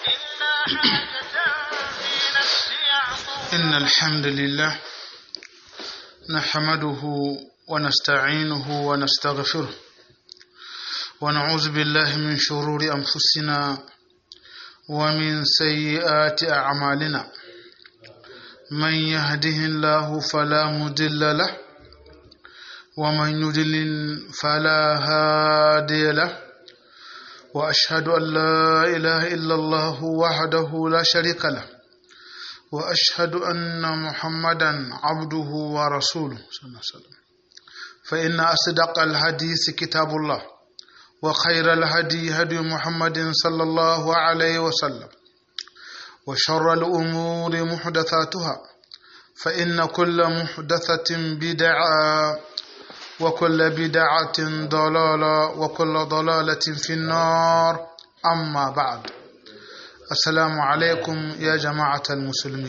إن الحمد لله نحمده ونستعينه ونستغفره ونعوذ بالله من شرور أنفسنا ومن سيئات أعمالنا من يهده الله فلا مضل له ومن يضلل فلا هادي له وأشهد أن لا إله إلا الله وحده لا شريك له وأشهد أن محمدا عبده ورسوله صلى الله عليه وسلم فإن أصدق الحديث كتاب الله وخير الهدي هدي محمد صلى الله عليه وسلم وشر الأمور محدثاتها فإن كل محدثة بدعة وكل بدعة ضلالة وكل ضلالة في النار أما بعد assalamu alaikum ya jama'atal musulmi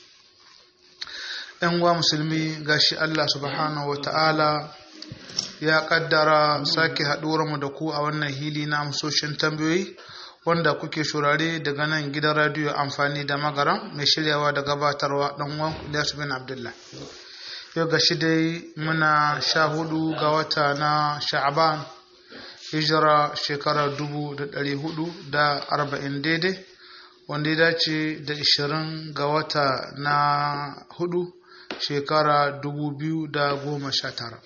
‘yan uwa musulmi gashi Allah subhanahu wa ta'ala ya kaddara sake mu da ku a wannan hili na amsoshin tambayoyi wanda kuke shurare daga nan gidan radiyo amfani da magaran mai shiryawa da gabatarwa ɗan uwan Ilyas bin Abdullah yau gashi dai muna sha hudu ga wata na sha'aban hijira shekara dubu da ɗari hudu da arba'in daidai wanda ya dace da 20 ga wata na hudu shekara 2019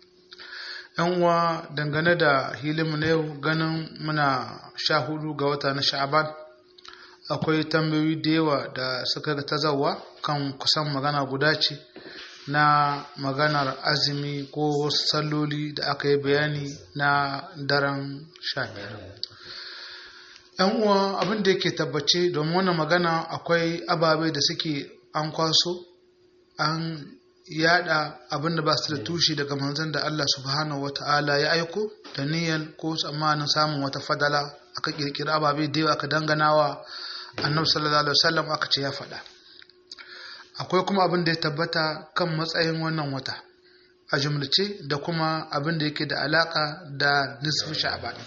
yan uwa dangane da hilimu na yau ganin muna sha hudu ga wata na sha'aban akwai tambayoyi da yawa da suka ga tazawa kan kusan magana guda ce na maganar azumi ko wasu salloli da aka yi bayani na daren sha biyar yan uwa abin da yake tabbace domin wannan magana akwai ababe da suke an kwaso an yada abin da ba su da tushe daga manzon da Allah subhanahu wata'ala ya aiko da niyyar ko tsammanin samun wata fadala aka kirkira ababe da yawa aka danganawa annabi sallallahu alaihi wasallam aka ce ya faɗa akwai kuma abin da ya tabbata kan matsayin wannan wata a jumlace da kuma abin da yake da alaka da nisfu sha'ban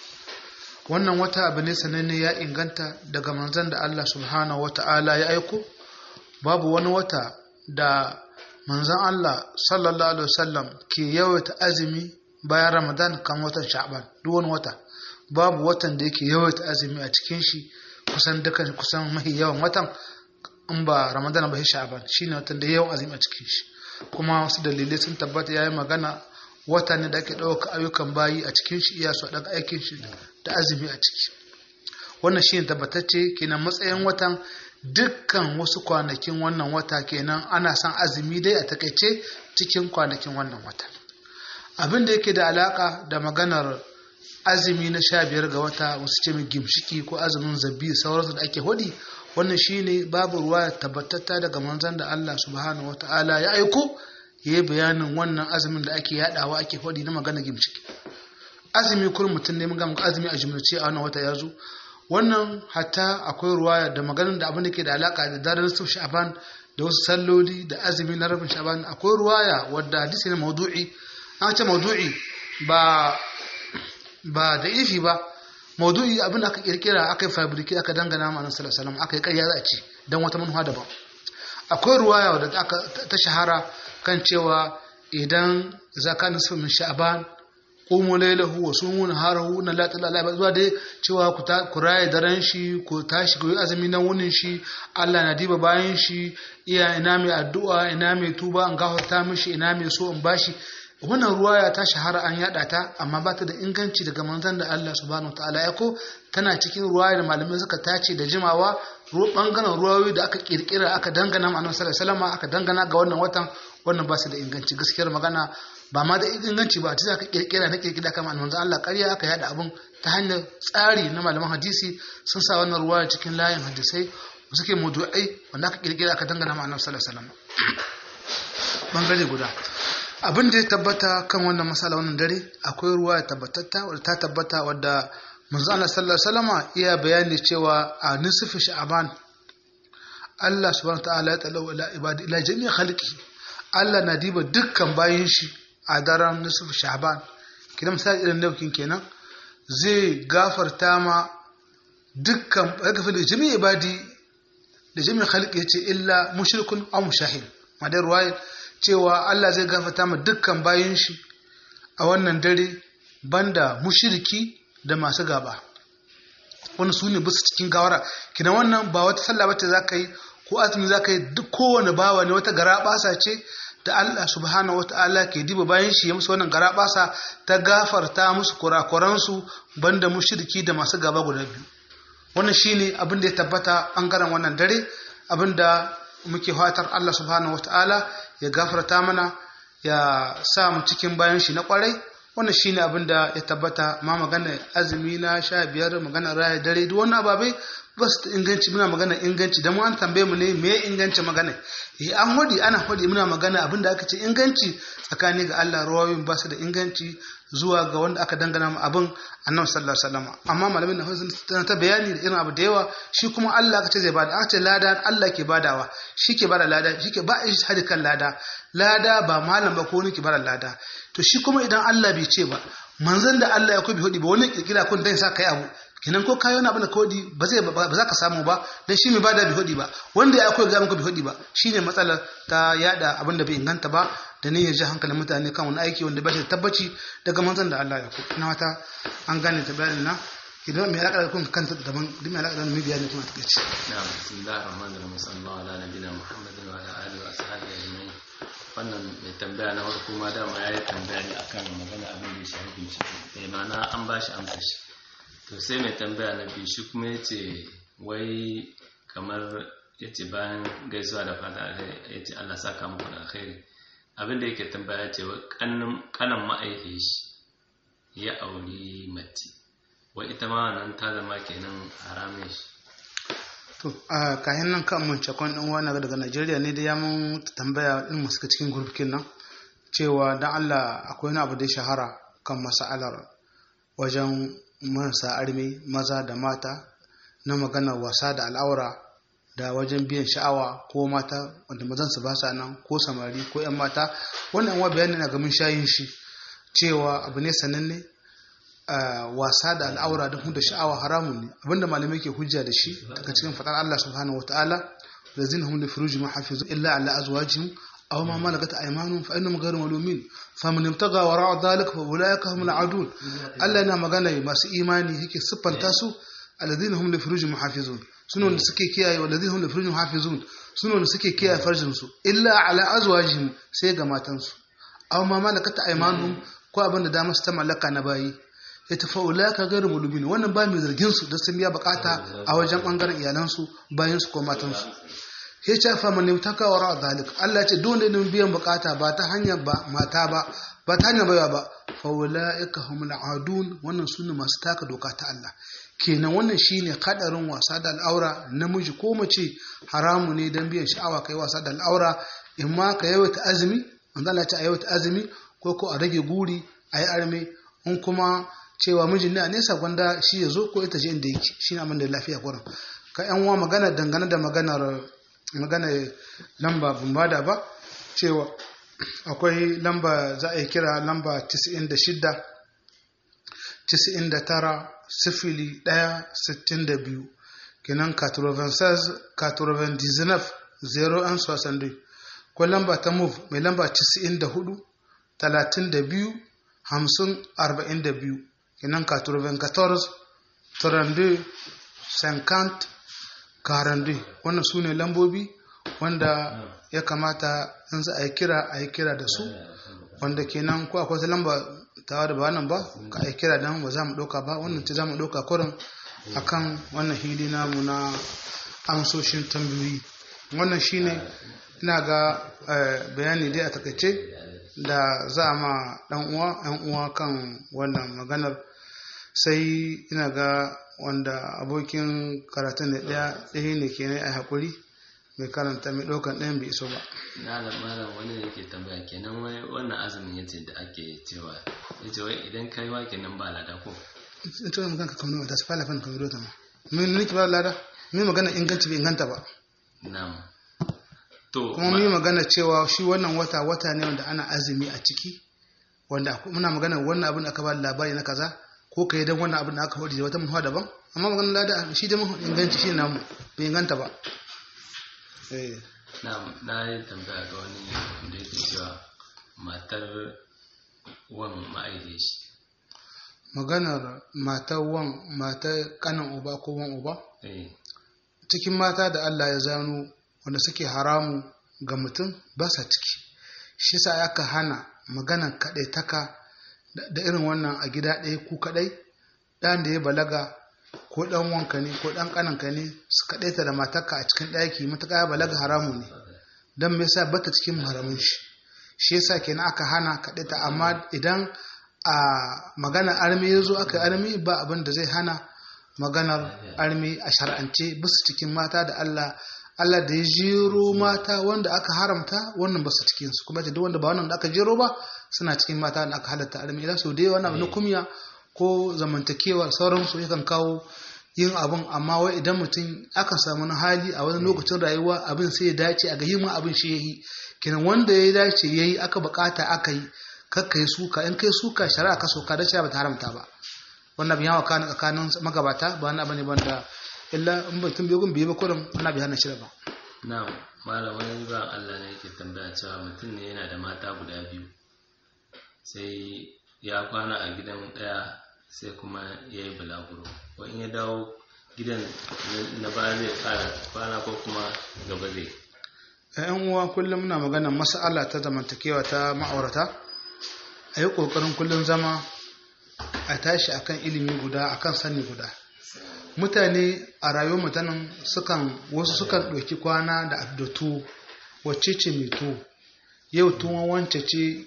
wannan wata abu ne sananne ya inganta daga manzan da Allah subhanahu wata'ala ya aiko babu wani wata da manzan Allah sallallahu alaihi wasallam ke yawaita azumi bayan Ramadan kan watan Sha'ban duk wani wata babu watan da yake yawaita azumi a cikin shi kusan dukan kusan mahi yawan watan in ba Ramadan ba Sha'ban shine watan da yawan azumi a cikin shi kuma wasu dalilai sun tabbata yayi magana wata ne da ake ɗauka ayyukan bayi a cikin shi iya su daga aikin shi da azumi a ciki wannan shi ne tabbatacce kenan matsayin watan dukkan wasu kwanakin wannan wata kenan ana son azumi dai a takaice cikin kwanakin wannan wata abin da yake da alaka da maganar azumi na sha biyar ga wata wasu ce mai gimshiki ko azumin zabi sauransu da ake hudi wannan shine babu ruwa tabbatatta daga manzon da Allah subhanahu wataala ya aiko ya yi bayanin wannan azumin da ake yadawa ake faɗi na magana gimciki azumi kurin mutum ne mun azumi a jimlace a wannan wata ya zo wannan hatta akwai ruwaya da maganin da abin da ke da alaka da daren su sha'ban da wasu salloli da azumi na rabin sha'ban akwai ruwaya wadda hadisi ne maudu'i an ce maudu'i ba ba da ifi ba maudu'i abin da aka kirkira aka yi fabriki aka dangana ma annabi sallallahu alaihi wasallam aka yi ƙarya za a ci dan wata manufa daban akwai ruwaya wadda aka ta shahara kan cewa idan zaka nisfu min sha'ban qumu laylahu wa sumu naharahu na la ilaha illa zuwa dai cewa ku ta ku raye daren shi ku tashi ku yi azumi nan wunin shi Allah na diba bayan shi iya ina mai addu'a ina mai tuba an gafarta mishi ina mai so in bashi wannan ruwaya ta shahara an yada ta amma ba ta da inganci daga manzon da Allah subhanahu wataala ya ko tana cikin ruwaya da malamai suka tace da jimawa bangaren ruwayoyi da aka kirkira aka dangana ma annabi sallallahu alaihi wasallam aka dangana ga wannan watan wannan ba su da inganci gaskiyar magana ba ma da inganci ba ta aka kirkira na kirkira kama annabi Allah ƙarya aka yada abun ta hanyar tsari na malaman hadisi sun sa wannan ruwaya cikin layin hadisai suke mawdu'ai wanda aka kirkira aka dangana ma annabi sallallahu alaihi wasallam bangare guda abin da ya tabbata kan wannan masala wannan dare akwai ruwa tabbatatta wadda ta tabbata wadda manzo Allah sallallahu alaihi wasallama iya bayani cewa a nisfi sha'ban Allah subhanahu ta'ala ya tsala ila ibadi ila jami'a khalqi Allah na diba dukkan bayin shi a daren nisfi sha'ban kidan misali irin daukin kenan zai gafarta ma dukkan yaghfir li jami'i ibadi da jami'in khalqi yace illa mushrikun aw mushahid madar ruwaya cewa Allah zai gafarta ma dukkan bayin shi a wannan dare banda mushriki da masu gaba wani su ne bisu cikin gawara kina wannan ba wata sallah bace za ka yi ko azumi za ka yi duk kowane bawa ne wata gara basa ce da Allah subhanahu wa ta'ala ke diba bayan shi ya musu wannan gara basa ta gafarta musu kurakuransu banda mushriki da masu gaba guda biyu wannan shine abin da ya tabbata bangaren wannan dare abin da muke fatar Allah subhanahu wa ta'ala ya gafarta mana ya sa mu cikin bayan shi na kwarai wannan shine abin da ya tabbata ma magana azumi na sha biyar magana raya dare duk wannan ababai ba su inganci muna magana inganci da mu an tambaye mu ne me inganci magana eh an hodi ana hodi muna magana abin da aka ce inganci tsakani ga Allah rawayoyin ba su da inganci zuwa ga wanda aka dangana mu abin annabi sallallahu alaihi wasallam amma malamin na hausa tana ta bayani da irin abu da yawa shi kuma Allah aka ce zai bada aka ce lada Allah ke badawa shi ke bada lada shi ke ba shi hadi kan lada lada ba malam ba ko wani ke bada lada to shi kuma idan Allah bai ce ba manzon da Allah ya kubi hudi ba wani kirkira kun dan sa kai abu kinan ko kayo na abin da kodi ba zai ba za ka samu ba dan shi mai bada bi hudi ba wanda ya akwai ga muku bi hudi ba shine matsalar ta yada abin da bai inganta ba da niyyar ji hankalin mutane kan wani aiki wanda ba shi da tabbaci daga manzon da Allah ya ku ina wata an gane ta bayanin na idan mai alaƙa da kun kanta daban duk mai alaƙa da mai bayani kuma take ce na'am bismillahir rahmanir rahim sallallahu ala nabiyina muhammadin wa ala alihi wa sahbihi ajma'in wannan mai tambaya na farko ma dama ya yi tambaya ne akan magana abin da ya shafi bincike mai ma'ana an ba shi amsa shi to sai mai tambaya na biyu shi kuma ya ce wai kamar ya ce bayan gaisuwa da fata ya ce allah saka muku da alkhairi abin da yake tambaya ya ce kanan ma'aikin shi ya auri mace wai ita ma nan ta zama kenan haramin shi to a kayan nan kan mun cakon ɗan wani daga Najeriya ne da ya mun tambaya in mu suka cikin gurbikin nan cewa dan Allah akwai wani abu da ya shahara kan mas'alar wajen marasa armi maza da mata na maganar wasa da al'aura da wajen biyan sha'awa ko mata wanda mazan su ba sa nan ko samari ko 'yan mata wannan wa bayani na gamin shayin shi cewa abu ne sananne wasa da al'aura da da sha'awa haramun ne abinda malamai ke hujja da shi daga cikin fadar Allah subhanahu wataala lazina hum li furujihim hafizun illa ala azwajihim aw ma malakat aymanuhum fa innahum ghayru malumin faman ibtaga wara'a dhalika fa ulaika humul adun Allah yana magana masu imani yake siffanta su alladhina hum li furujihim hafizun suna da suke kiyaye walladhina hum li furujihim hafizun suna da suke kiyaye farjin su illa ala azwajihim sai ga matansu aw ma malakat aymanuhum ko abin da damar su ta mallaka na bayi ya tafi ulaka gairu mulubin wannan ba mai zargin su da sun biya bukata a wajen bangaren iyalansu bayan su ko matansu ya ce fa man taka wara zalik Allah ce dole ne biyan bukata ba ta hanyar ba mata ba ba ta hanyar baiwa ba fa ulaika humul adun wannan sunne masu taka doka ta Allah kenan wannan shine kadarin wasa da al'aura namiji ko mace haramu ne dan biyan sha'awa kai wasa da al'aura in ma ka yawaita azumi manzo Allah ya ce a yawaita azumi ko ko a rage guri a yi arme in kuma cewa mijin ne a nesa gwanda shi ya zo ko ita je inda yake shi ne abin da lafiya kurin ka yan uwa magana dangane da maganar magana lamba ban bada ba cewa akwai lamba za a yi kira lamba 96 99 sifili 1 62 kenan 96 99 01 62 ko lamba ta move mai lamba 94 32 50 42 kenan 94 32 50 42 wannan su ne lambobi wanda ya kamata in za a yi kira a yi kira da su wanda kenan ko akwai lamba tawa da ba wannan ba ka yi kira don ba za mu ɗauka ba wannan ce za mu ɗauka kurin akan wannan hili namu na amsoshin tambayoyi wannan shine ina ga bayani dai a takaice da za a ma ɗan uwa ɗan uwa kan wannan maganar sai ina ga wanda abokin karatun da ɗaya ɗaya ne ke a haƙuri mai karanta mai ɗaukan ɗayan bai iso ba na da malam wani da yake tambaya kenan wai wannan azumin yace da ake cewa yace wai idan kai wa kenan ba lada ko in ce magana ka kamar da su fara fan kamar ta ma mun nake ba lada mun magana inganci bai inganta ba na'am to kuma mun magana cewa shi wannan wata wata ne wanda ana azumi a ciki wanda muna magana wannan abin da aka ba labari na kaza ko kai dan wannan abin da aka faɗi da wata mutuwa daban amma maganar lada shi da mun inganci shi namu bai inganta ba eh na na yi tambaya ga wani da yake cewa matar wan ma'aihe shi maganar matar wan matar kanan uba ko wan uba eh cikin mata da Allah ya zano wanda suke haramu ga mutum ba sa ciki shi sa aka hana maganar kaɗai taka da irin wannan a gida ɗaya ku kaɗai ɗan da ya balaga ko ɗan wanka ne ko ɗan ƙananka ne su kaɗaita da matarka a cikin ɗaki matuƙa ya balaga haramu ne don me yasa bata cikin haramun shi shi yasa kenan aka hana kaɗaita amma idan a magana armi ya zo aka armi ba abin da zai hana maganar armi a shar'ance basu cikin mata da Allah Allah da ya jero mata wanda aka haramta wannan basu cikin su kuma duk wanda ba wannan da aka jero ba suna cikin mata da aka halatta armi idan sau da yawa na kumya ko zamantakewa sauransu yakan kawo yin abin amma wai idan mutum aka samu na hali a wani lokacin rayuwa abin sai ya dace a ga yin abin shi yayi kenan wanda ya dace yayi aka bukata aka yi kakka yi suka in kai suka shari'a ka soka da shari'a ba ta haramta ba wannan bin yawa kana tsakanin magabata ba wani abu ne banda illa in mutum bai gun bai ba kurin wannan bai hana shi ba na malam wani ba Allah ne yake tambaya cewa mutum ne yana da mata guda biyu sai ya kwana a gidan daya sai kuma ya yi bulaguro wani ya dawo gidan na baya zai kara kwana ko kuma gaba zai yan uwa kullum muna magana mas'ala ta zamantakewa ta ma'aurata a yi ƙoƙarin kullum zama a tashi akan ilimi guda akan sani guda mutane a rayuwar mutanen sukan wasu sukan ɗauki kwana da abdatu wacce ce mai to yau tuwon wance ce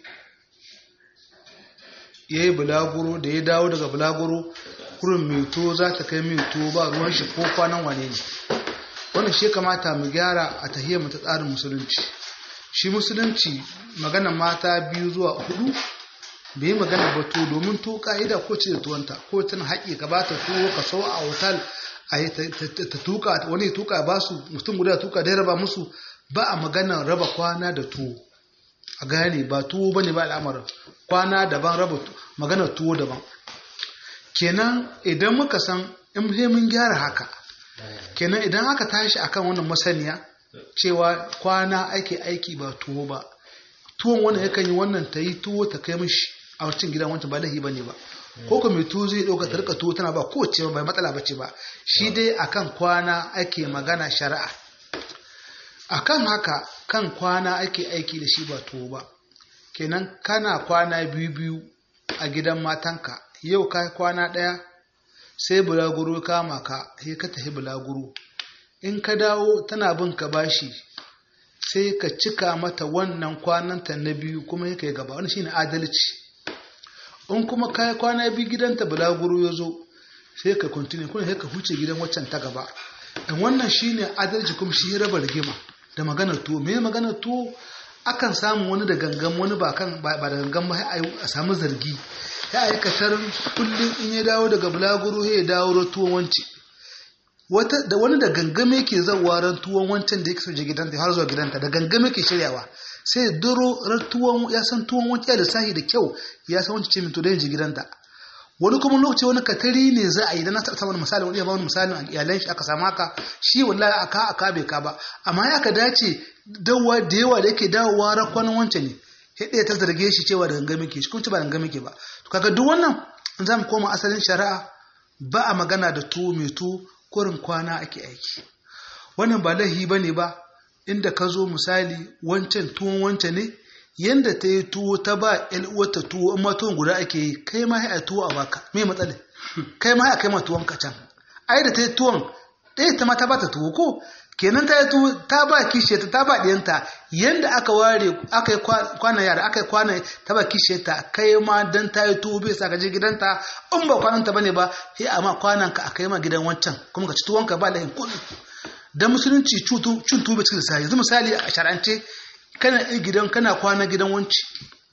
ya yi bulaguro da ya dawo daga bulaguro kurin mai to za ta kai mai to ba ruwan shi ko kwanan wane ne wannan shi kamata mu gyara a tahiyar mu ta tsarin musulunci shi musulunci magana mata biyu zuwa hudu bai yi magana ba to domin to ka'ida ko ce da tuwanta ko tana haƙi ka ba ta tuwo ka sau a hotel a yi ta tuka wani tuka ba su mutum guda tuka da raba musu ba a magana raba kwana da tuwo a gane ba tuwo ba ne ba al'amarin kwana daban raba magana tuwo daban kenan idan muka san in mun gyara haka kenan idan aka tashi akan wannan masaniya cewa kwana ake aiki ba tuwo ba tuwon wannan yakan yi wannan ta yi tuwo ta kai mishi a wancan gidan wancan ba lahi bane ba ko kuma mai tuwo zai ɗauka ta rika tuwo tana ba kowace ba matsala bace ba shi dai akan kwana ake magana shari'a akan haka kan kwana ake aiki da shi ba tuwo ba kenan kana kwana biyu biyu a gidan matanka yau ka kwana ɗaya sai bulaguro kama ka sai ka tafi bulaguro in ka dawo tana bin ka bashi sai ka cika mata wannan kwananta na biyu kuma ya kai gaba wani shine adalci in kuma ka kwana biyu gidanta bulaguro ya zo sai ka continue kuma sai ka huce gidan waccan ta gaba in wannan shine adalci kuma shi raba rigima da maganar tuwo me maganar tuwo akan samu wani da gangan wani ba kan ba da gangan ba a samu zargi ya aikatar kullum in ya dawo daga bulaguro ya dawo tuwon wance wata da wani da gangame ke zawa ran tuwon wancan da yake soje gidanta har zuwa gidanta da gangame ke shiryawa sai duro ran tuwon ya san tuwon wancan da sahi da kyau ya san wancan ce min to da yin gidanta wani kuma lokaci wani katari ne za a yi dan na taɓa samun misali wani ya ba wani misalin a iyalan shi aka samu haka shi wallahi aka aka bai ka ba amma ya ka dace dawowa da yawa da yake dawowa rakwan wancan ne sai ɗaya ta zarge shi cewa da gangame ke shi kuma ba da gangame ke ba to kaga duk wannan in za mu koma asalin shari'a ba a magana da tuwo mai tuwo kurin kwana ake aiki wannan ba laihi ba ne ba inda ka zo misali wancan tuwon wancan ne yanda ta yi tuwo ta ba wata tuwo in ma tuwon guda ake yi kai ma a tuwo a baka me matsala kai ma a kai ma tuwon ka can ai da ta yi tuwon ɗaya ta ma ta ba ta tuwo ko kenan ta yi tuwo ta ba kishe ta ta ba ɗiyanta yanda aka ware aka yi kwana yara aka yi kwana ta ba kishe ta kai ma dan ta yi tuwo bai sa ka je gidanta in ba kwanan ta bane ba sai amma kwanan ka a kai ma gidan wancan kuma ka ci tuwon ka ba lahin kuɗi dan musulunci cin tuwo bai cikin lissafi yanzu misali a shar'ance kana gidan kana kwana gidan wanci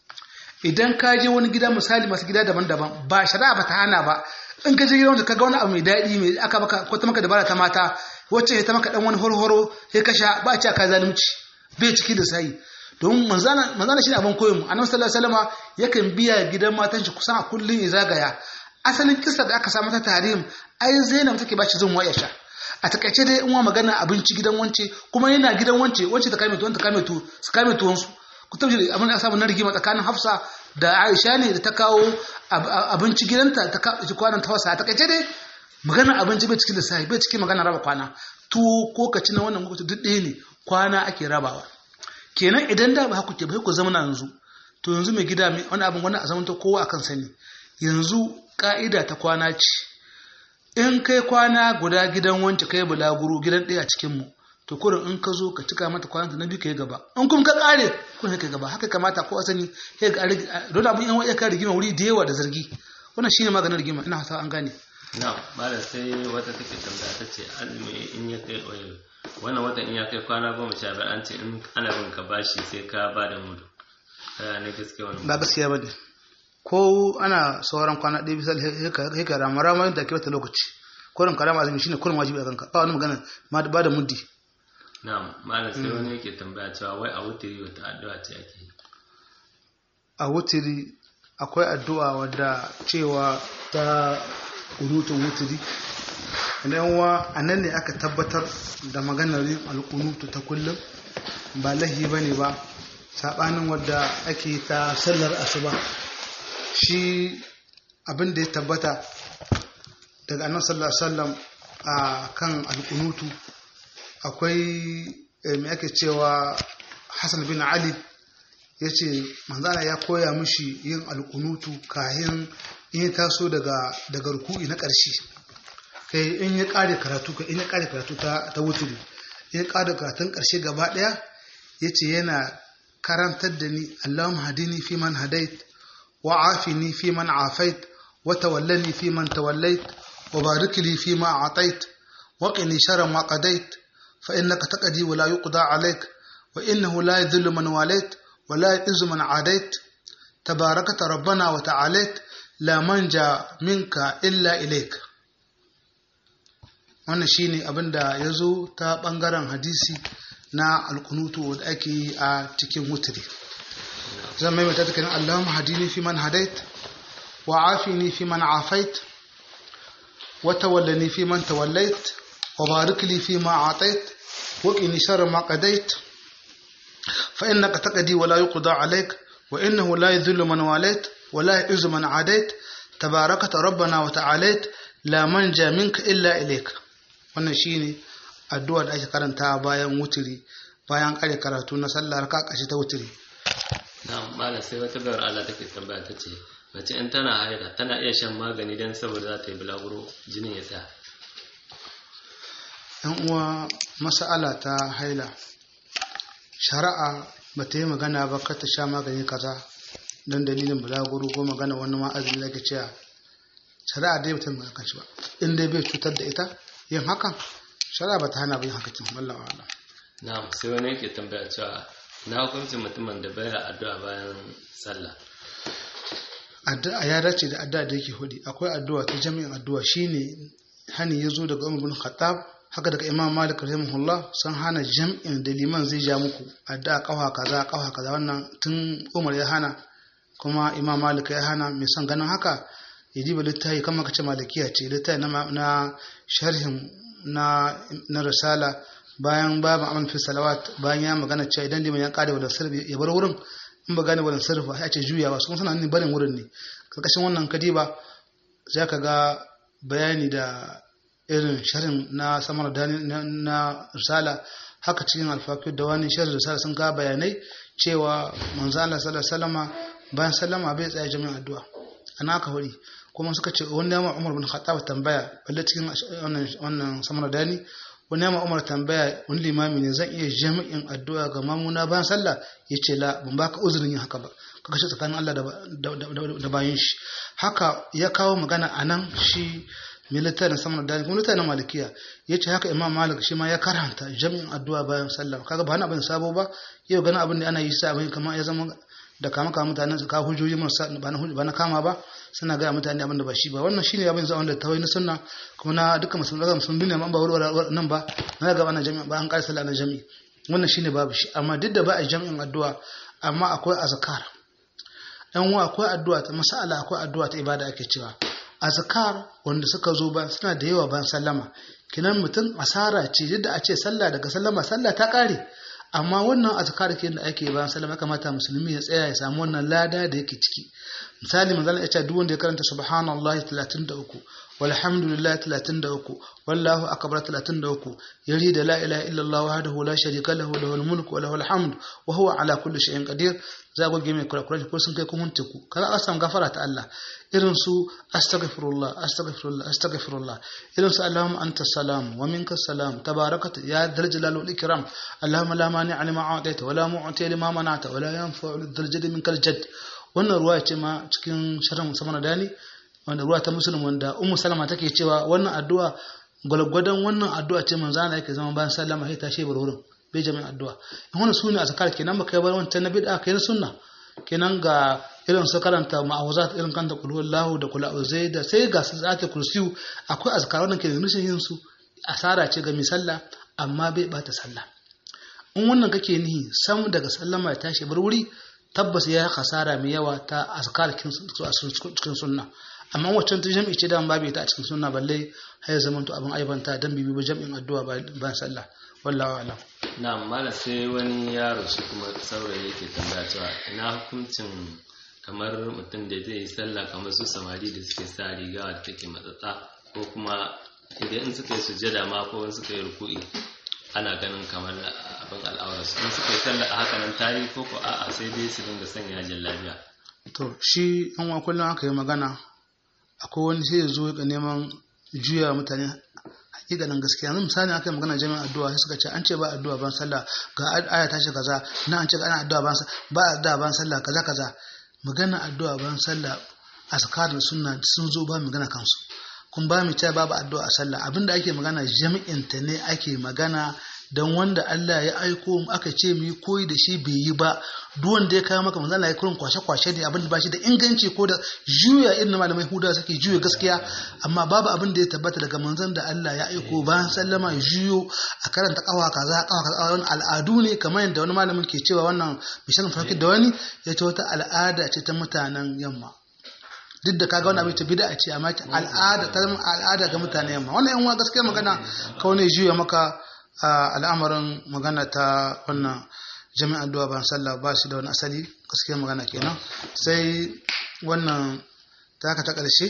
idan ka je wani gida misali masu gida daban-daban ba shari'a ba ta hana ba in ka je gidan wanda ka ga wani abu mai daɗi mai aka baka ko ta maka dabara ta mata wacce ya ta maka dan wani horhoro sai ka sha ba a ci aka zalunci bai ciki da sai don manzana manzana shi abin koyon annabi sallallahu alaihi wasallam yakan biya gidan matan shi kusan a kullun ya zagaya asalin kisa da aka samu ta tarihin ai zainab take ba shi zan waya sha a takaice dai in wa magana abinci gidan wance kuma yana gidan wance wance ta kame tuwon ta kame tuwon su kame tuwon su ku tabbaci abin da aka samu na rigima tsakanin Hafsa da Aisha ne da ta kawo abinci gidanta ta kawo kwanan tafasa a takaice dai magana abinci bai cikin lissafi bai cikin magana raba kwana tuwo ko ka ci na wannan lokaci duk ɗaya ne kwana ake rabawa kenan idan da ba haku ke bai ku zama yanzu to yanzu mai gida mai wani abin wani a zaman ta kowa akan sani yanzu ka'ida ta kwana ce in kai kwana guda gidan wance kai bulaguro gidan ɗaya a cikin mu to kurin in ka zo ka cika mata kwananta na biyu ka yi gaba in kuma ka ƙare kun ka gaba haka kamata ko asani sai ga don abin yan waya ka rigima wuri da yawa da zargi wannan shine maganin rigima ina fata an gane na malam sai wata take tambaya ta ce azumi in ya kai wannan watan in ya kai kwana goma sha biyar an ce in ana bin ka bashi sai ka ba da mudu kaya ne gaskiya wannan ba gaskiya ba ne ko ana sauran kwana ɗaya bisa hika rama rama yin take wata lokaci kurin karama azumi shine kurin wajibi a kanka ba wani magana ma ba da muddi na'am malam sai wani yake tambaya cewa wai a wutiri wata addu'a ce ake yi a wutiri akwai addu'a wadda cewa ta kunutun wutiri idan wa a nan ne aka tabbatar da maganar yin alkunutu ta kullum ba lahi ba ne ba saɓanin wadda ake ta sallar asuba shi abin da ya tabbata daga annan sallar sallam a kan alkunutu akwai mai ake cewa hassan bin ali ya ce manzana ya koya mishi yin alkunutu kayan in ya taso daga daga ruku'i na ƙarshe kai in ya ƙare karatu ka in ya ƙare karatu ta ta wuturi in ya ƙare karatun ƙarshe gaba ɗaya ya ce yana karantar da ni Allahumma hadini fi man hadait wa afini fi man afait wa tawallani fi man tawallait wa barik li fi ma atait wa qini sharra ma qadait fa innaka taqdi wa la yuqda alayk wa innahu la yadhillu man walait wa la yu'izzu man adait tabarakata rabbana wa ta'alait la manja minka illa ilaik wannan shine abinda ya zo ta bangaren hadisi na alkunutu da ake yi a cikin wutiri zan maimaita ta kanin allahumma hadini fi man hadait wa afini fi man afait wa tawallani fi man tawallait wa barik li fi ma atait wa qini sharra ma qadait fa innaka taqdi wa la yuqda alayk wa innahu la yadhillu man walait wa la yu'izzu man adait tabarakata rabbana wa ta'alait la manja minka illa ilaik wannan shine addu'a da ake karanta bayan wutiri bayan kare karatu na sallar ka kashi ta wutiri na malam sai wata bayar Allah take tambaya ta ce mace in tana haila tana iya shan magani dan saboda za ta yi bulaguro jinin ya tsaya yan uwa mas'ala ta haila shari'a ba ta yi magana ba ka ta sha magani kaza don dalilin bulaguro ko magana wani ma'azin da ke cewa shari'a dai mutum ba kan shi ba in dai bai cutar da ita yin hakan shari'a ba ta hana ba yin haka kin wallahi wala na sai wani yake tambaya cewa na hukuncin mutumin da baya addu'a bayan sallah addu'a ya dace da addu'a da yake hudi akwai addu'a ta jami'in addu'a shine hani ya zo daga Umar bin Khattab haka daga Imam Malik rahimahullah sun hana jam'in da liman zai ja muku addu'a kafa kaza kafa kaza wannan tun Umar ya hana kuma Imam Malik ya hana mai son ganin haka ya diba littafi kamar kace malikiya ce littafi na sharhin na na risala bayan babu amal fi salawat bayan ya magana cewa idan liman ya kare wadan sarfi ya bar wurin in ba gane wadan sarfi ya ce juyawa su kuma suna barin wurin ne karkashin wannan kadiba za ka ga bayani da irin sharhin na samar da na risala haka cikin alfakir da wani sharhin risala sun ga bayanai cewa manzo Allah sallallahu alaihi wasallama bayan sallama bai tsaya jami'in addu'a ana ka hori kuma suka ce wani yamma Umar bin Khattab tambaya balle cikin wannan wannan samar dani wani yamma Umar tambaya wani limami ne zan iya jami'in addu'a ga mamuna bayan sallah yace la ban baka uzurin yin haka ba kaga shi tsakanin Allah da bayan shi haka ya kawo magana anan shi militar samar dani kuma militar na malikiya yace haka Imam Malik shi ma ya karanta jami'in addu'a bayan sallah kaga ba hana abin sabo ba yau ganin abin da ana yi sa abin kamar ya zama da kama kama mutanen su kawo hujjoji marasa ba na kama ba suna gaya mutane abin da ba shi ba wannan shine abin zuwa wanda tawai na sunna kuma na duka musulmi daga musulmi duniya ba warware nan ba na ga ana jami'a ba an kai sallah na jami'i wannan shine babu shi amma duk da ba a jami'in addu'a amma akwai azkar dan wa akwai addu'a ta masala akwai addu'a ta ibada ake cewa azkar wanda suka zo ba suna da yawa ban sallama kinan mutum asara ce yadda a ce sallah daga sallama sallah ta kare amma wannan azkar ke da ake bayan sallama kamata musulmi ya tsaya ya samu wannan lada da yake ciki misali manzo ya ce duk wanda ya karanta subhanallahi 33 walhamdulillah 33 wallahu akbar 33 yari da la ilaha illallah wahdahu la sharika lahu lahul mulku wa lahul hamd wa huwa ala kulli shay'in qadir za ku gime kurakurai ko sun kai kun hunte ku kaga an samu gafara ta Allah irin su astaghfirullah astaghfirullah astaghfirullah irin su allahumma anta salam wa minka salam tabarakata ya dal jalal wal ikram allahumma la mani lima a'taita wa la mu'ti lima mana'ta wa la yanfa'u dhal jaddi minkal jadd wannan ruwa ce ma cikin sharhan musamman dani wanda ruwa ta musulun wanda ummu salama take cewa wannan addu'a gwalgwadon wannan addu'a ce manzo Allah yake zama bayan sallama sai tashi bar wurin bai jami'in addu'a in wannan sune azkar kenan baka yi bar wancan na bid'a kai na sunna kenan ga irin su karanta ma'awuzat irin kanta kul huwallahu da kul a'udhu da sai ga su zata kursiyu akwai azkar wannan ke da nushin yin su asara ce ga mai sallah amma bai bata sallah in wannan kake nihi sam daga sallama ya tashi bar wuri tabbas ya yi kasara mai yawa ta azkar cikin sunna amma waccan ta jam'i ce da babu ta a cikin sunna balle har ya zama to abin aibanta dan bibi ba jam'in addu'a ba sallah wallahi alam na mala sai wani yaro shi kuma saurayi yake tambaya cewa ina hukuncin kamar mutum da zai yi sallah kamar su samari da suke sa riga da take matsatsa ko kuma idan in suka yi sujjada ma ko in suka yi ruku'i ana ganin kamar abin al'aura su in suka yi sallah a haka nan tari ko ko a'a sai dai su dinga sanya yajin lafiya to shi an wa kullum aka yi magana akwai wani sai ya zo ga neman juya mutane hakikanin gaskiya yanzu misali aka yi magana jami'in addu'a sai suka ce an ce ba addu'a ban sallah ga aya ta ce kaza na an ce ana addu'a ban ba addu'a ban sallah kaza kaza magana addu'a ban sallah askarin sunna sun zo ba magana kansu kun ba mu cewa babu addu'a a sallah abinda ake magana jami'in ta ne ake magana dan wanda Allah ya aiko mu aka ce mu yi koyi da shi bai yi ba duk wanda ya kawo maka manzo Allah ya kurin kwashe kwashe ne abin da ba shi da inganci ko da juya irin malamai huda suke juya gaskiya amma babu abin da ya tabbata daga manzon da Allah ya aiko bayan sallama ya juyo a karanta kawa kaza kawa kaza wani al'adu ne kamar yadda wani malamin ke cewa wannan mishan farki da wani ya ce wata al'ada ce ta mutanen yamma duk da kaga wani abin ta bid'a ce amma al'ada ta al'ada ga mutanen yamma wannan yan gaskiya magana kawai ne juya maka al'amarin magana ta wannan jami'an addu'a ban sallah ba shi da wani asali gaskiya magana kenan sai wannan taka ta ƙarshe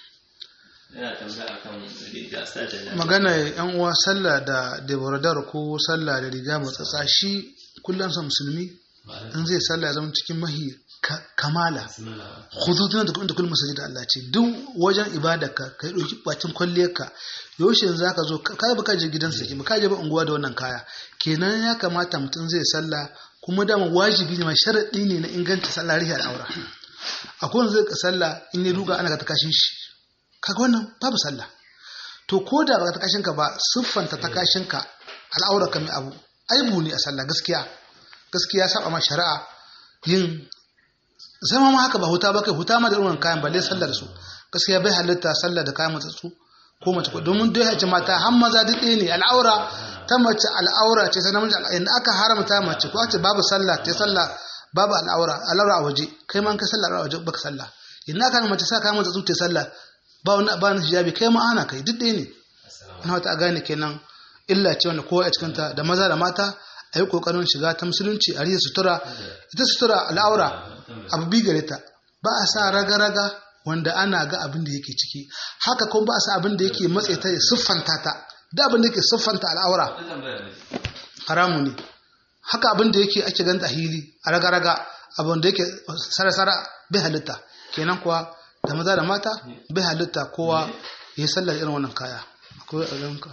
magana yan uwa sallah da deboradar ko sallah da riga matsatsa shi kullum sa musulmi in zai sallah ya zama cikin mahi kamala khudutuna da kuma kullum masajid Allah ce duk wajen ibada ka kai dauki bacin kwalliyar ka yaushe za ka zo ka ba ka je gidansa ke ba ka je ba unguwa da wannan kaya kenan ya kamata mutum zai sallah kuma dama wajibi ne ma sharadi ne na inganta sallah rihi al'aura akwai wanda zai ka sallah in ya duga ana ka takashin shi kaga wannan babu sallah to ko da ba ta kashin ka ba siffanta ta kashin ka al'aura ka mai abu aibu ne a sallah gaskiya gaskiya saba ma shari'a yin zama ma haka ba huta ba kai huta ma da irin kayan balle sallar su gaskiya bai halitta sallar da kayan matsatsu ko mace ko domin dai hace mata har maza duk ɗaya ne al'aura ta mace al'aura ce ta namiji inda aka haramta mace ko ce babu sallah ta sallah babu al'aura al'aura a waje kai ma kai sallah a waje baka sallah inda aka mace sa kayan matsatsu ta sallah ba wani ba ni hijabi kai ma ana kai duk ɗaya ne ina wata gane kenan illa ce wanda kowa a cikin ta da maza da mata a yi ƙoƙarin shiga ta musulunci a riya sutura ita sutura al'aura abu bi gare ta ba a sa raga-raga wanda ana ga abin da yake ciki haka kuma ba a sa abin da yake matse ta ya siffanta ta da abin da yake siffanta al'aura haramu ne haka abin da yake ake ganta hili a raga-raga abin da yake sara-sara bai halitta kenan kuwa da maza da mata bai halitta kowa ya yi sallar irin wannan kaya akwai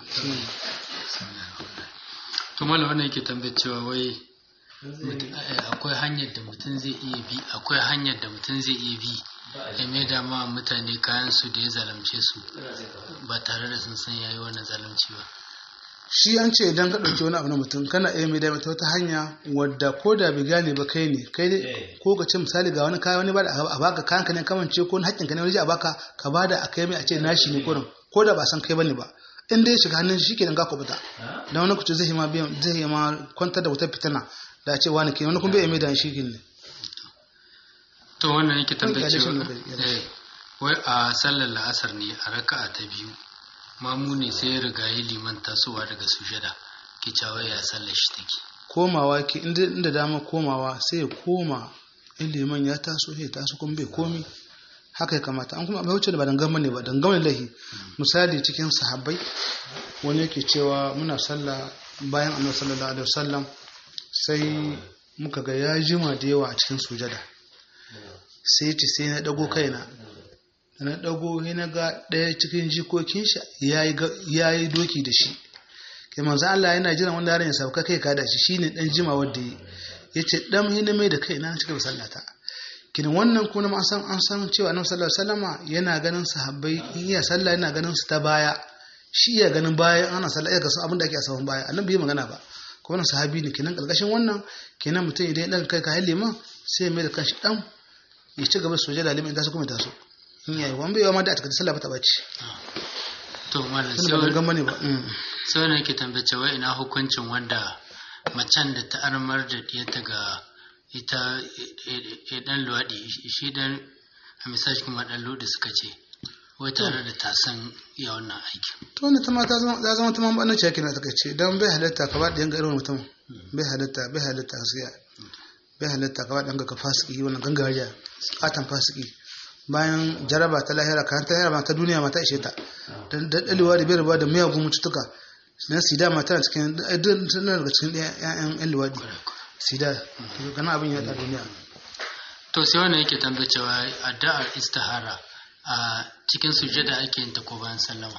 to malam wannan yake tambayar cewa wai akwai hanyar da mutum zai iya bi akwai hanyar da mutum zai iya bi ya mai da ma mutane kayan su da ya zalunce su ba tare da sun san yayi wannan zalunci ba shi an ce idan ka ɗauki wani abu na mutum kana iya mai da mata wata hanya wadda ko da bai gane ba kai ne kai dai ko ka ce misali ga wani kaya wani ba da a baka kayan ka ne kamance ko wani haƙƙin ka ne wani a baka ka ba da a kai mai a ce nashi ne kurin ko da ba san kai bane ba in dai shiga hannun shi kenan ga kubuta dan wani kuce zai ma biyan zai ma kwantar da wutar fitina da ce wani ke wani kuma bai mai da shi ne to wannan yake tambayar cewa eh wai a sallar la'asar ne a raka'a ta biyu mamu ne sai ya riga ya liman tasowa daga sujada ke cewa ya sallar shi take komawa ke inda inda dama komawa sai ya koma in liman ya taso sai ya taso kuma bai komi haka ya kamata an kuma bai wuce da ba dangama ne ba dangama ne lahi misali cikin sahabbai wani yake cewa muna sallah bayan annabi sallallahu alaihi wasallam sai muka ga ya jima da yawa a cikin sujada sai ce sai na dago kaina da na dago sai na ga ɗaya cikin jikokin shi ya yi doki da shi kai manzo Allah yana jiran wanda yaron ya sauka kai ka da shi shine dan jima wanda yi yace dan hina mai da kai na cika sallata kin wannan kuma an san an san cewa Annabi sallallahu alaihi wasallama yana ganin sahabbai in iya sallah yana ganin su ta baya shi iya ganin baya ana sallah ya ga su abin da ake a sahun baya annabi bai magana ba ko wannan sahabi ne kenan kalkashin wannan kenan mutum idan ya daga kai ka halle man sai mai da kanshi dan ya ci gaba sujada limin da su kuma taso in yayi wani bai ma da a cikin sallah ba ta bace to malam tunda ba gama ne ba sai wani yake tambace wai ina hukuncin wanda macen da ta armar da diyarta ga ita dan luwaɗi shi dan a misali kuma dan luwaɗi suka ce wai tare da ta san ya wannan aiki to ne ta ma ta zama ta zama ta man bana ce kina ta ce dan bai halatta ka ba da yanga irin mutum bai halatta bai halatta gaskiya bai halatta ka ba da yanga ka fasiki wannan gangariya katan fasiki bayan jaraba ta lahira kan ta lahira ta duniya ma ta ishe ta dan dalewa da bai rabuwa da miyagun mututuka na sida ma tana cikin tana daga cikin ƴaƴan ƴan luwadi sida kana abin ya da duniya to sai wannan yake tambaye cewa addu'ar istihara a cikin sujada ake yin ta ko bayan sallama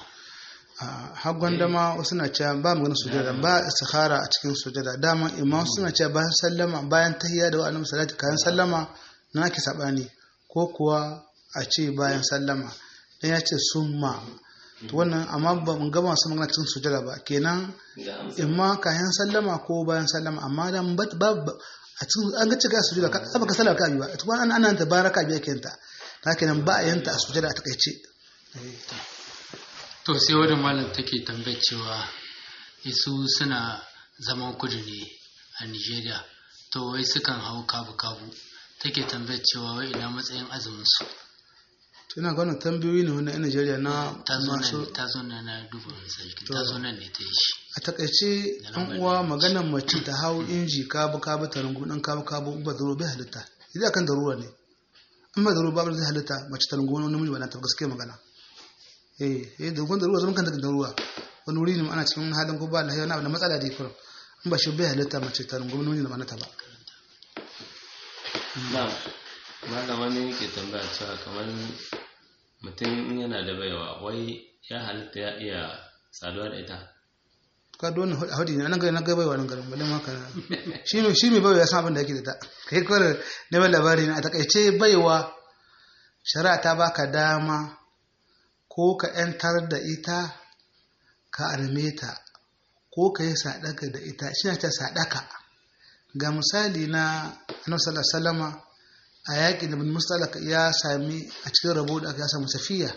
har gwandama wasu na cewa ba maganin sujada ba istikhara a cikin sujada dama imam suna cewa bayan sallama bayan tahiyya da wa'annan salati kayan sallama na ake sabani ko kuwa a ce bayan sallama dan ya ce summa to wannan amma ba mun gama su magana cikin sujada ba kenan imma kayan sallama ko bayan sallama amma dan ba a cikin an ga cika sujada ka ba ka sallama ka bi ba to an ana ta baraka biya kenta ta kenan ba a yanta a sujada a takaice to sai wani malam take tambayar cewa isu suna zaman kudu ne a nigeria to wai sukan hau kabu-kabu take tambayar cewa wai ina matsayin azumin su to ina ganin tambayoyi ne wannan Najeriya na ta zo masu nan ta zo nan na duba misali ta zo nan ne ta yi shi a takaice an uwa maganar mace ta hau inji kabu kabu ta rungu dan kabu kabu ba zaro bai halitta idan kan daruwa ne in ba zaro babu zai halitta mace ta rungu wani namiji ba na ta gaskiya magana eh eh da gun daruwa zaman kan da ruwa wani wuri ne ana cikin halin ko ba lahiya na da matsala da kurum in ba shi bai halitta mace ta rungu wani namiji da ba na ta ba na malam wani yake tambaya cewa kamar mutum in yana da baiwa wai ya halitta ya iya saduwa da ita ka don hadi ne nan ga nan ga baiwa nan garin balle maka shi mai shi mai baiwa ya san abin da yake da ta kai kawai neman labari ne a takaice baiwa shari'a ta baka dama ko ka yantar da ita ka arme ta ko ka yi sadaka da ita shi ne ta sadaka ga misali na annabi sallallahu alaihi wasallama a yaƙi da bin mustalaka ya sami a cikin rabo da aka samu safiya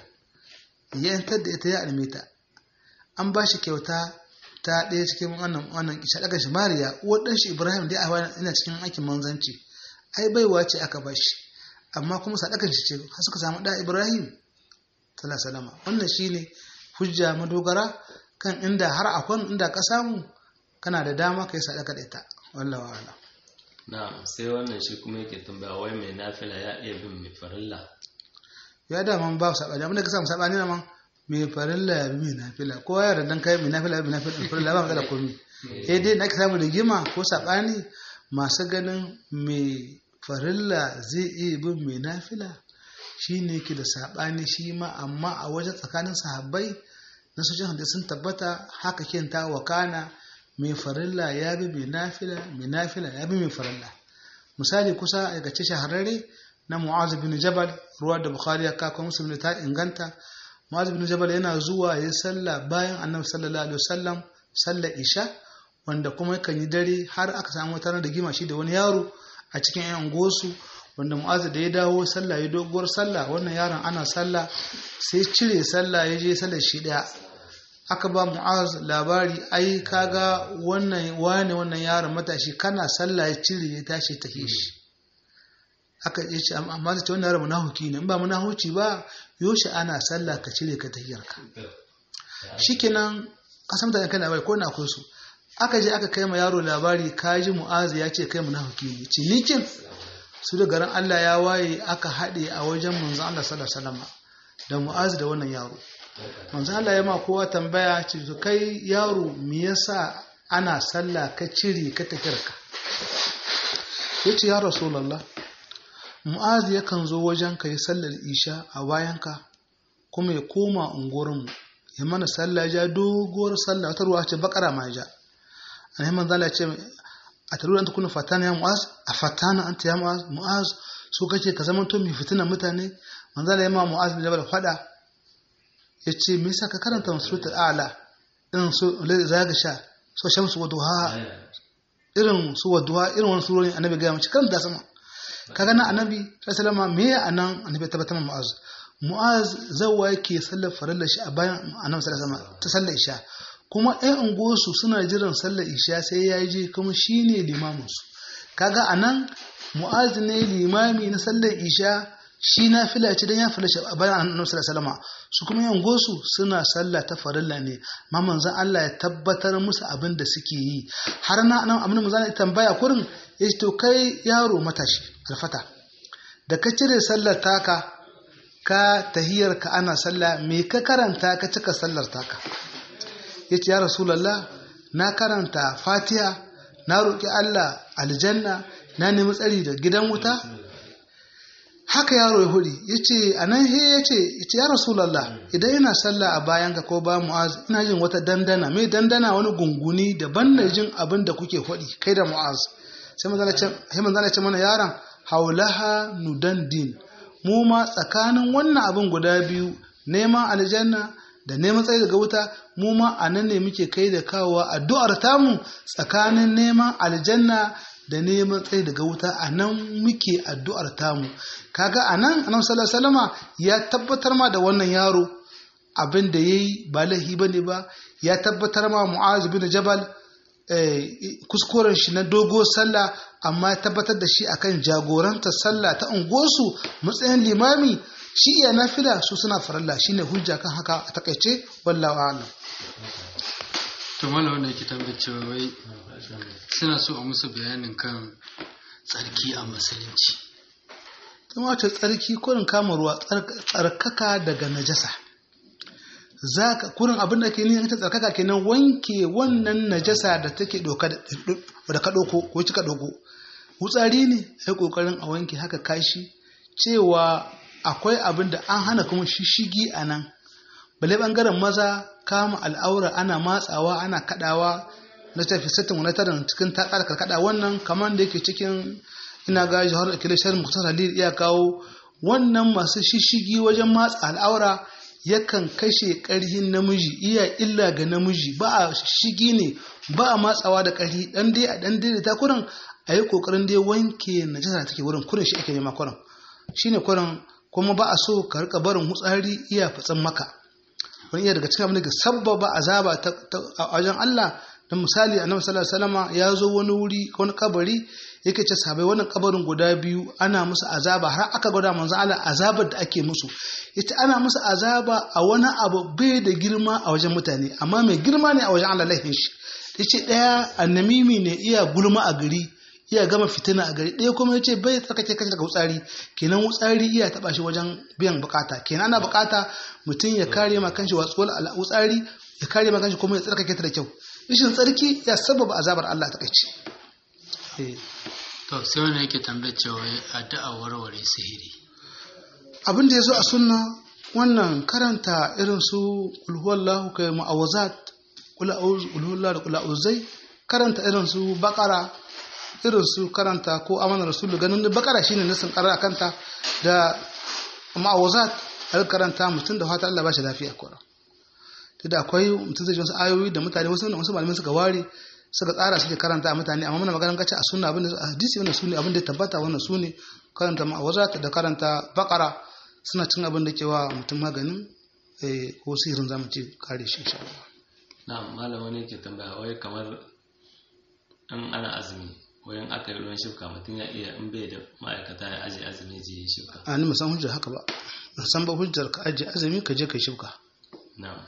ya yantar da ita ya arme ta an ba shi kyauta ta ɗaya cikin wannan wannan sadakar shi mariya uwar ɗan shi ibrahim da ya ina cikin aikin manzanci ai baiwa ce aka ba shi amma kuma sadakar shi ce har suka samu ɗa ibrahim sallallahu wannan shine hujja madogara kan inda har akwai inda ka samu kana da dama kai sadaka da ita wallahi wa'ala na sai wannan shi kuma yake tambaya wai mai nafila ya iya bin mai farilla ya da man ba sabani abinda ka samu sabani na man mai farilla ya bi mai nafila ko ya da dan kai mai nafila ya bi mai farilla ba matsala komai eh dai na ka samu rigima ko sabani masu ganin mai farilla zai iya bin mai nafila shi ne ke da sabani shi ma amma a wajen tsakanin sahabbai na sojin hadisi sun tabbata haka kenta wa kana mai farilla ya bi mai nafila mai nafila ya bi mai farilla misali kusa aikace shahararre na mu'az bin jabal ruwa da bukhari ya kawo muslim ta inganta mu'az bin jabal yana zuwa ya sallah bayan annabi sallallahu alaihi wasallam sallar isha wanda kuma yakan yi dare har aka samu wata da gima shi da wani yaro a cikin yan gosu wanda mu'az da ya dawo sallah ya doguwar sallah wannan yaron ana sallah sai cire sallah ya je sallar shi daya aka ba mu'az labari ai kaga wannan wane wannan yaron matashi kana sallah ya cire ya tashi ta shi aka yi ce amma ta ce wannan yaro munahuki ne in ba munahuci ba yoshi ana sallah ka cire ka tahiyarka shikenan kasan mutane kan labari ko na akwai su aka je aka kai ma yaro labari kaji mu'azu ya ce kai munafuki ne ce nikin su da garin Allah ya waye aka haɗe a wajen manzon Allah sallallahu alaihi wasallam da mu'azu da wannan yaro manzon Allah ya ma kowa tambaya ce to kai yaro me yasa ana sallah ka cire ka tafirka yace ya rasulullah mu'azu yakan zo wajen ka yi sallar isha a bayanka kuma ya koma unguwarmu ya mana sallah ja doguwar sallah wata ruwa ce bakara ma ja annabi manzo Allah ce a taruran ta kuna fatana ya mu'az a fatana anta ya mu'az mu'az so kake ka zama to mai fitina mutane manzo Allah ya ma mu'az bin jabal fada yace me yasa ka karanta suratul a'la irin su zaga sha so shamsu wa duha irin su wa duha irin wannan surorin annabi ga mace karanta sama kaga nan annabi sallallahu alaihi wasallam me anan annabi tabbatar mu'az mu'az zawa yake sallar farallar shi a bayan annabi sallallahu alaihi wasallam ta sallar isha kuma ɗan unguwarsu suna jiran sallar isha sai ya je kuma shi ne limaminsu kaga a nan mu'az ne limami na sallar isha shi na fila ce don ya fila shi a bayan annabi sallallahu alaihi su kuma yan gosu suna sallah ta farilla ne ma manzon Allah ya tabbatar musu abin da suke yi har na nan abin manzon ya tambaya kurin ya ce to kai yaro matashi alfata da ka cire sallar taka ka tahiyar ka ana sallah me ka karanta ka cika sallar taka ya ce ya rasulallah na karanta fatiha na roƙi Allah aljanna na nemi tsari da gidan wuta haka yaro ya huri ya ce a nan he ya ce ya rasulallah idan ina sallah a bayan ka ko ba mu'az ina jin wata dandana mai dandana wani gunguni daban na jin abin da kuke faɗi kai da mu'az sai manzana ce mana yaron haulaha nudandin mu ma tsakanin wannan abin guda biyu neman aljanna da neman tsaye daga wuta mu ma a nan ne muke kai da kawowa addu'ar tamu tsakanin neman aljanna da neman tsaye daga wuta a nan muke addu'ar tamu kaga a nan annabi sallallahu alaihi ya tabbatar ma da wannan yaro abin da yayi ba laifi bane ba ya tabbatar ma mu'az bin jabal kuskuren shi na dogo sallah amma ya tabbatar da shi akan jagorantar sallah ta unguwarsu matsayin limami shi iya nafila su suna faralla shine hujja kan haka a takaice wallahu a'lam to mallam wanda yake tambayar cewa wai suna so a musu bayanin kan tsarki a musulunci kuma ta tsarki kurin kama ruwa tsarkaka daga najasa zaka kurin abin da ke nuna ta tsarkaka kenan wanke wannan najasa da take doka da ka doko ko kika doko wutsari ne ai kokarin a wanke haka kashi cewa akwai abin da an hana kuma shishigi a nan bale bangaren maza kama al'aura ana matsawa ana kadawa na tafi sattin wani tarin cikin takar karkada wannan kamar da yake cikin ina ga jihar kilishar muktar halil iya kawo wannan masu shishigi wajen matsa al'aura yakan kashe karhin namiji iya illa ga namiji ba a shigi ne ba a matsawa da karhi dan dai a dan dai ta kurin a yi kokarin dai wanke najasa take wurin kurin shi ake nema kurin shine kurin kuma ba a so ka rika barin hutsari iya fatsan maka wani iya daga cikin abin da sabbaba azaba a wajen Allah da misali annabi sallallahu alaihi wasallam ya zo wani wuri wani kabari yake ce sabai wannan kabarin guda biyu ana musu azaba har aka gwada manzo Allah azabar da ake musu yace ana musu azaba a wani abu bai da girma a wajen mutane amma mai girma ne a wajen Allah laifin shi yace daya annamimi ne iya gulma a gari iya gama fitina a gari ɗaya kuma ya ce bai tsarkake kashi daga wutsari kenan wutsari iya taɓa shi wajen biyan bukata kenan ana bukata mutum ya kare ma kanshi watsuwar wutsari ya kare ma kanshi kuma ya tsarkake ta da kyau rashin tsarki ya sababa azabar Allah ta kaici to sai wani yake tambayar cewa addu'a warware sihiri abin da ya zo a sunna wannan karanta irin su ulhuwallahu kai ma'awazat ulhuwallahu da kula'uzai karanta irin su bakara irin su karanta ko amana rasulu ganin da bakara shine nasin karar kanta da ma'awazat a karanta mutum da fata Allah ba shi lafiya kora da akwai mutum zai ji wasu ayoyi da mutane wasu wasu malamai suka ware suka tsara suke karanta a mutane amma muna maganar kace a sunna abin da a hadisi wannan sunne abin da tabbata wannan sunne karanta ma'awazat da karanta bakara suna cin abin da ke wa mutum maganin ko sihirin zamu ce kare shi insha Allah na'am malama ne ke tambaya wai kamar an ana azumi wayan aka yi ruwan shifka mutum ya iya in bai da ma'aikata ya aje azumi je ya shifka a ni musan hujjar haka ba san ba hujjar ka ajiye azumi ka je ka shifka na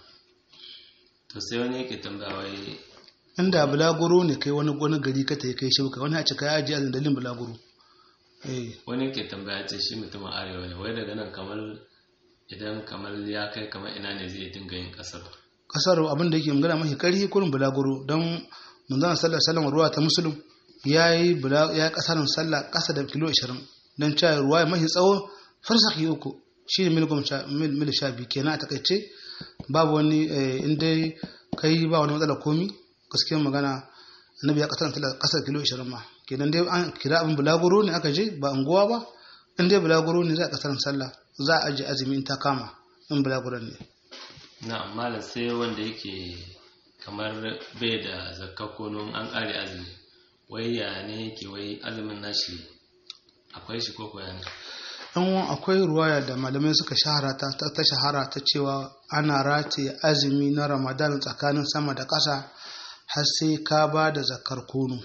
to sai wani yake tambaya wai inda bulaguro ne kai wani wani gari ka tayi kai shifka wani a ce kai ajiye azumi dalilin bulaguro eh wani yake tambaya ce shi mutumin arewa ne wai daga nan kamar idan kamar ya kai kamar ina ne zai dinga yin kasar kasar abin da yake magana mafi karhi kurin bulaguro don manzon sallallahu alaihi wasallam ruwa ta musulun yayi bula ya kasarin sallah kasa da kilo 20 dan cewa ruwa mafi tsawo farsakhi uku shine mil goma sha mil mil sha biyu kenan a takaice babu wani in dai kai ba wani matsala komi gaskiyar magana annabi ya kasarin sallah kasa da kilo 20 ma kenan dai an kira abin bulaguro ne aka je ba unguwa ba in dai bulaguro ne za a kasarin sallah za a aje azumi in ta kama in bulaguron ne na malam sai wanda yake kamar bai da zakka ko nun an kare azumi wai ya ne yake wai azumin nashi akwai shi ko koya ne in akwai ruwaya da malamai suka shahara ta ta shahara ta cewa ana rataye azumi na ramadan tsakanin sama da ƙasa har sai ka ba da zakar kono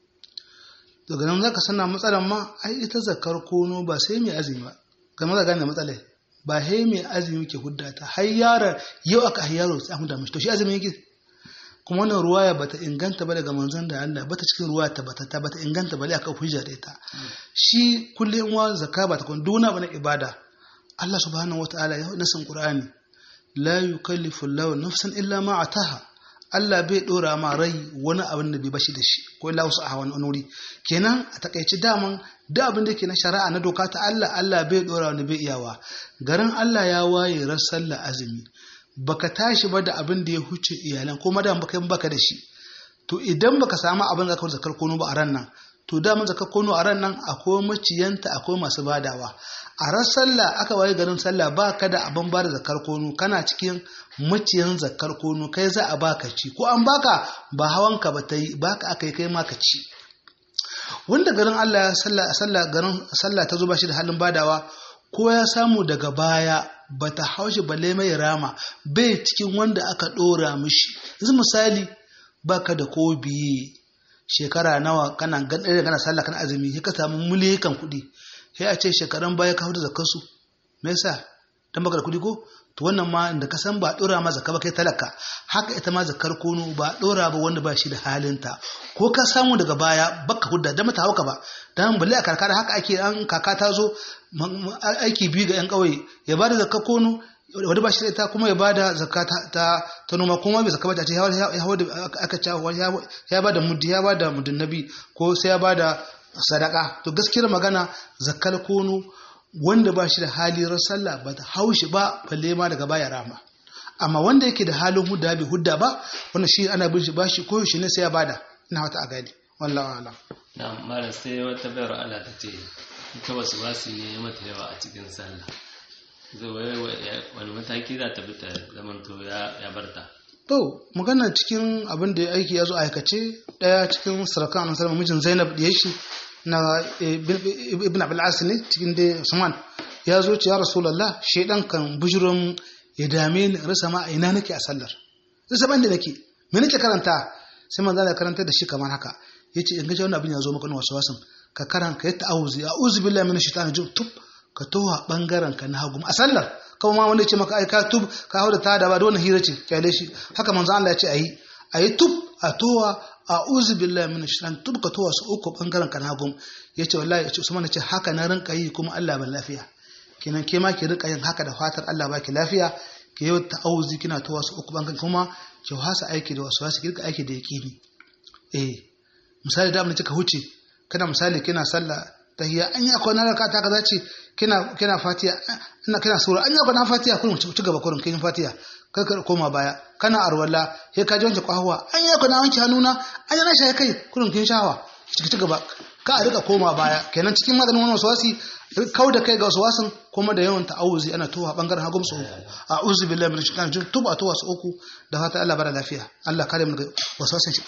daga nan zaka sana matsalar ma ai ita zakar kono ba sai mai azumi ba ga maza gane matsalar ba sai mai azumi ke hudda ta har yaron yau aka har yaro sai an hudda mishi to shi azumi yake kuma wannan ruwaya bata inganta ba daga manzon da Allah bata cikin ruwaya ta bata ta bata inganta ba aka hujja da ita shi kullum wa zakka ba ta kun duna bana ibada Allah subhanahu wataala ya nasan Qur'ani la yukallifu Allahu nafsan illa ma ataha Allah bai dora ma rai wani abin da bai bashi da shi ko Allah wasu a wani wuri kenan a takaici daman da abin da ke na shari'a na doka ta Allah Allah bai dora wani bai iyawa garin Allah ya waye ran sallah azumi baka tashi ba da abin da ya huce iyalan ko madan baka yin baka da shi to idan baka samu abin zakar zakar kono ba a ran nan to da mun zakar kono a ran nan akwai maciyanta akwai masu badawa a ran sallah aka waye garin sallah baka da abin bada zakar kono kana cikin maciyan zakar kono kai za a baka ci ko an baka ba hawanka ba ta yi baka aka yi kai ma ka ci wanda garin Allah ya sallah sallah garin sallah ta zo ba shi da halin badawa ko ya samu daga baya ba ta haushi balle mai rama bai cikin wanda aka ɗora mishi yanzu misali baka da ko biye shekara nawa kana ganin kana sallah kana azumi sai ka samu miliyan kuɗi sai a ce shekaran baya ka hudu zakar su me yasa dan baka da kuɗi ko to wannan ma da ka san ba ɗora ma zakka ba kai talaka haka ita ma zakar kono ba ɗora ba wanda ba shi da halinta ko ka samu daga baya baka hudda da mata hauka ba dan balle a karkara haka ake an kaka ta zo aiki biyu ga yan ƙauye ya bada zakka kono wanda ba shi da ita kuma ya bada zakka ta ta noma kuma bai zakka ba ta ce ya aka ce ya bada muddi ya bada muddin nabi ko sai ya bada sadaka to gaskiyar magana zakkar kono wanda ba shi da hali ran sallah ba ta haushi ba balle ma daga baya rama amma wanda yake da halin hudda bai hudda ba wannan shi ana bin shi ba shi ko shi ne sai ya bada ina wata a gani wallahi alam na mara sai wata bayar Allah ta ce ita wasu basu ne mata yawa a cikin sallah zai wani mataki za ta bi ta zamanto ya barta to magana cikin abin da ya aiki ya zo aikace daya cikin sarakan annabi sallallahu mijin Zainab da shi na ibn abul as ne cikin da Usman ya zo ce ya rasulullah shedan kan bujurum ya dame ni rasa ma ina nake a sallar rasa ban da nake me nake karanta sai manzo Allah karanta da shi kamar haka yace in ga wannan abin ya zo maka na wasu wasan ka karanta ka yi ta'awuzi a'udhu billahi minash shaitani rajim tub ka towa bangaren ka na hagu a sallar kawai ma wanda ya ce maka ai ka tub ka hau da ta da ba da wannan hira ce kyale shi haka manzo Allah ya ce ayi ayi tub a towa a'udhu billahi minash shaitani tub ka towa su uku bangaren ka na hagu yace wallahi yace Usman ce haka na rinka yi kuma Allah ban lafiya kenan ke ma ki rinka yin haka da fatar Allah baki lafiya ki yi ta'awuzi kina towa su uku bangaren kuma ki wasa aiki da wasu wasu ki rika aiki da yaqini eh misali da abin da kika huce kana misali kina sallah tahiyya an yi akwai na raka ta kaza ce kina kina fatiha ina kina sura an yi akwai na fatiha kullum ci gaba kullum kin fatiha kai ka koma baya kana arwala sai ka ji wanke kwahwa an yi akwai na wanke hannuna an yi na shaye kai kullum kin shawa ci ci gaba ka a rika koma baya kenan cikin maganin wannan waswasi kau da kai ga waswasin kuma da yawan ta'awuzi ana towa bangaren hagu su uku a'udhu billahi minash shaitanir rajim tuba towa su uku da fata Allah bada lafiya Allah kare mu daga waswasin shi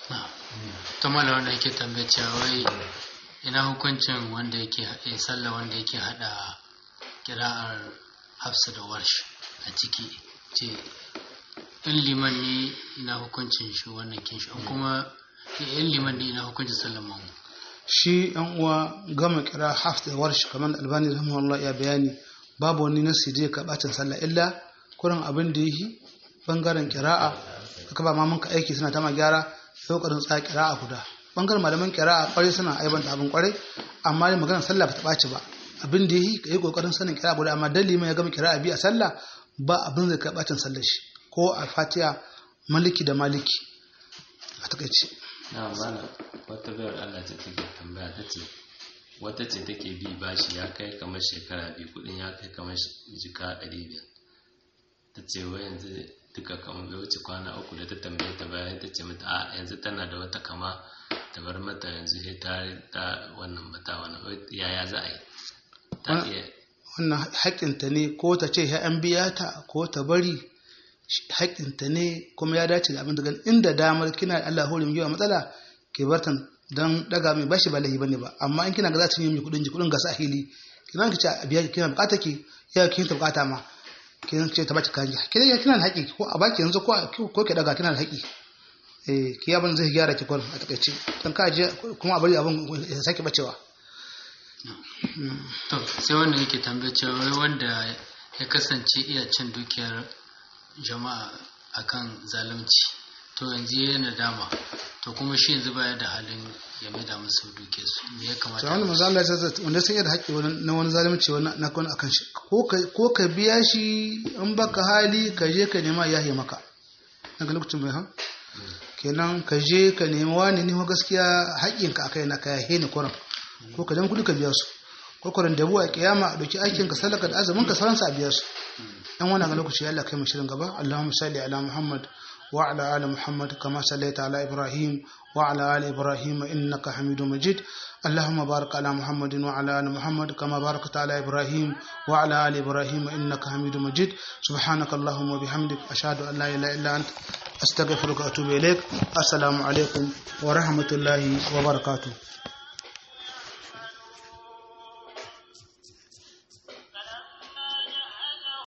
ta mala wanda yake tambaye cewa wai ina hukuncin wanda yake ya sallah wanda yake hada kira'ar hafsa da warsh a ciki ce in liman ne ina hukuncin shi wannan kin shi kuma in liman ne ina hukuncin sallan mamu shi yan uwa gama kira hafs da warshi kamar da albani rahimahullah ya bayani babu wani nasi da ka bacin sallah illa kurin abin da yi bangaren kira'a aka ba ma ka aiki suna ta ma gyara sai kokarin tsaya kira'a guda bangaren malaman kira'a kwarai suna aibanta abin kwarai amma dai maganar sallah ba ta ɓaci ba abin da yi ka yi kokarin sanin kira'a guda amma dan liman ya gama kira'a biyu a sallah ba abin da ka bacin sallah shi ko a fatiha maliki da maliki a takaice na mana wata bayar Allah ce take tambaya ta ce wata ce take bi bashi ya kai kamar shekara biyu kudin ya kai kamar jika ɗari biyar ta ce wa yanzu duka kamar bai wuce kwana uku da ta tambaye ta bayan ta ce mata a yanzu tana da wata kama ta bar mata yanzu sai ta ta wannan mata wannan yaya za a yi ta iya wannan haƙƙinta ne ko ta ce ya an biya ta ko ta bari haƙƙinta ne kuma ya dace da abin da inda damar kina da Allah hore yawa matsala ke bartan dan daga mai bashi ba lahi bane ba amma in kina ga za ta yi mai kudin ji kudin ga sahili kina ki ce a biya kina bukata ki ya kin ta bukata ma kin ce ta baki kanja kina ya kina da haƙi ko a baki yanzu ko ko ki daga kina da haƙi eh ki abin zai gyara ki kwarin a takaice dan ka je kuma a bari abin ya sake bacewa to sai wanda yake tambaye cewa wai wanda ya kasance iya cin dukiyar jama'a akan zalunci to yanzu ya nadama to kuma shi yanzu baya da halin ya maida musu duke su me ya kamata to wani manzo Allah ya ce wanda sai da haƙƙi na wani zalunci wani na kon akan shi ko ka ko ka biya shi in baka hali ka je ka nema yahi maka daga lokacin bai ha kenan ka je ka nema wani ne gaskiya haƙƙinka akai na ka yahe ni kuran ko ka dan kudi ka biya su ko kuran da buwa kiyama a doki aikin ka salaka da azumin ka sauransa a biya su dan wannan ga lokaci Allah kai mu shirin gaba Allahumma salli ala Muhammad wa ala ali Muhammad kama sallaita ala Ibrahim wa ala ali Ibrahim innaka Hamidum Majid اللهم بارك على محمد وعلى ال محمد كما باركت على ابراهيم وعلى ال ابراهيم انك حميد مجيد سبحانك اللهم وبحمدك اشهد ان لا اله الا انت استغفرك واتوب اليك السلام عليكم ورحمه الله وبركاته